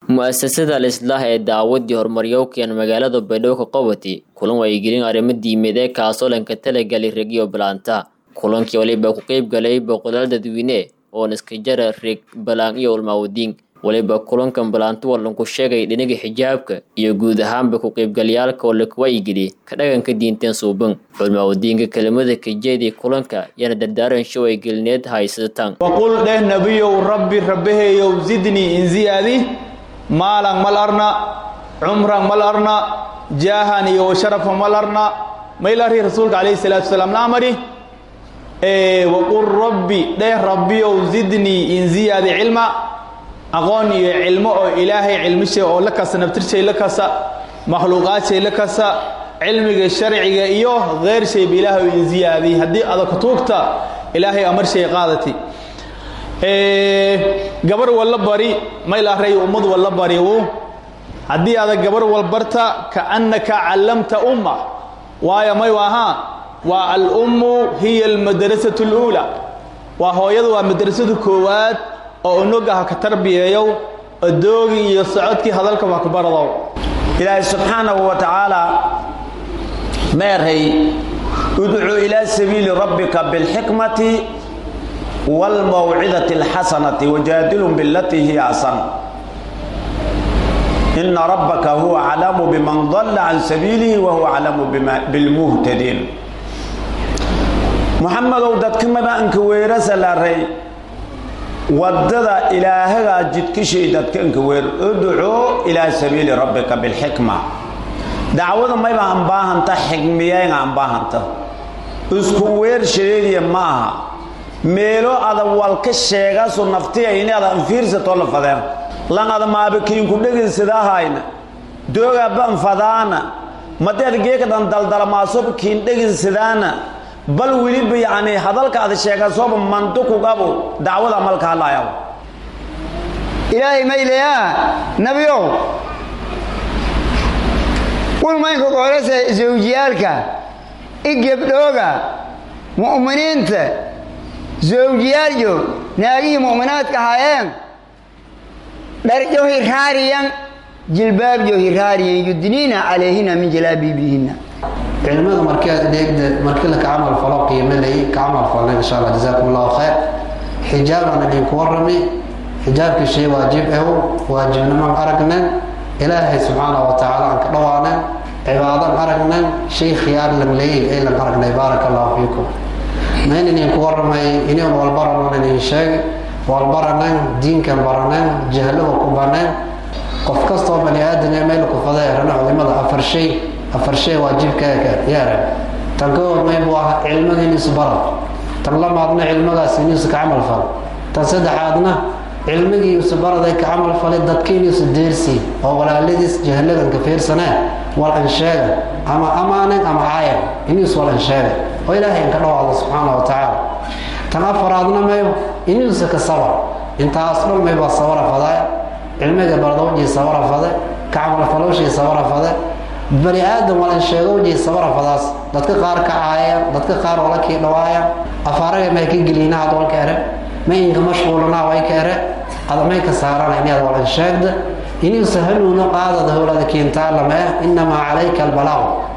mu'asasada al-islaax ee daawadii horumaryowkan magaalada baydhabo ka qabati kulan wacyigelin arrimo diimeed ee kaasoo lanka talagalay regiyo balaanta kulankii waliba ku qeyb galay boqolaal dadweyne oon iska jara reeg balaan iyo ulmaawadiin waliba kulankan balaanto walanku sheegay dhinaga xijaabka iyo guud ahaanba ku qeybgalayaalka oo laka wacyigeliye ka dhaganka diinteen suuban culmaawadiinka kelimada kajeedii kulanka yana dardaaran show ay gelineed haysataan waqul dheh nebiyow rabbi rabbaheeyow zidnii in ziyaadi maalan mal arna cumran mal arna jaahan iyo washarafan mal arna mayl arri rasuulka calayhi salaatu wasalaam la amari waqul rabbi dheh rabbiyow zidnii in ziyaadi cilma aqoon iyo cilmo oo ilaahay cilmishay oo la kasa naftirshay la kasa makhluuqaadshay la kasa cilmiga sharciga iyo keyr shayba ilaahay in ziyaadiy haddii ada kutuugta ilaahay amarshay qaadati gabar walla bari mayl array ummad walla bariwu haddii ada gabar walbarta kaannaka callamta umma waayo may ahaa waa alummu hiya almadrasatu اluulaa waa hooyada waa madrasada koowaad oo unugaha ka tarbiyeeyow odoogii iyo socodkii hadalka waa ku baradow ilaahay subxaanahu wa tacaala meerhay udcu ilaa sabiili rabbika bilxikmati wاlmawcidati اlxasanati wajaadilhum bilatii hiya asan ina rabbaka huwa aclamu biman dalla can sabiilihi wa huwa aclamu bilmuhtadiin muxamedow dadkamada anka weerasa laray wadada ilaahagaa jidkishay dadka anka weer udcuu ilaa sabiili rabbika bilxikma dacwada mayba aan baahanta xigmiyeyn aan baahanta isku weer shareediya ma aha meelo ada walka sheegaso naftiya ini ada anfiirsatoo la fadeen lan ada maabakiinku dheginsidahayna doogaaba anfadaana madeed geeka dhan daldalmaasoba kiin dheginsidaana bal weliba yacni hadalka ada sheegasooba mandukugabu dacwada malka hadlaayaba ilaahay maylayaa nabiyow ulmaynka qoolasa zawjiyaalka i gebdhooga mu'miniinta zawjiyaalyo naagihii mu'minaadka ahaayeen dharjo hiraariyan jilbaabjo hiraariyan yudniina calayhina min jalaabiibihinna cilmada markaad dheegda markii la ka camal falo qiimalay ka camal falnay insha allah jazaakum allahu khayr xijaabaan idinku warrami xijaabkii shay waajib ew waajibnimaan aragnan ilaahay subxaanahu wa tacaala aan ka dhawaanan cibaadan aragnan shay khiyaar lan leeyin ay lan aragnay baaraka allahu fiikum mayn idinku warramay iniun walbaranan idin sheeg walbaranan diinkan baranan jahlada ku banaan qof kastoo bani aadam ee meel ku faday rana culimada afar shay afar shay waajibkaaga yaara tan ka hormay buu ahaa cilmada iniisu bara tan lamaadna cilmadaas iniisu ka camal fal tan saddexaadna cilmigii isu baraday ka camal falay dadka iniisu deersi oo walaaladiis jahladan ka fiirsanaa wal ansheega ama amaanan ama caayan iniisu wal ansheega oo ilaahay ka dhawaado subxaana wa tacaala tan afaraadna mayo iniisu ka sabar intaas dhan may baa sabara fadaa cilmiga bardawjii sabara fade ka camal falowshii sabara fade bani aadam walan sheegowjii sabarafadaas dadka qaar ka caayaan dadka qaar wala kii dhawaayaan afaaraga may ka gelinaad walka ere may inka mashquulanaa way ka ere ada may ka saarana inaad walan sheegda inuusa hanuuna qaadada howlada kiintaa lama ah inamaa calayka albalaaq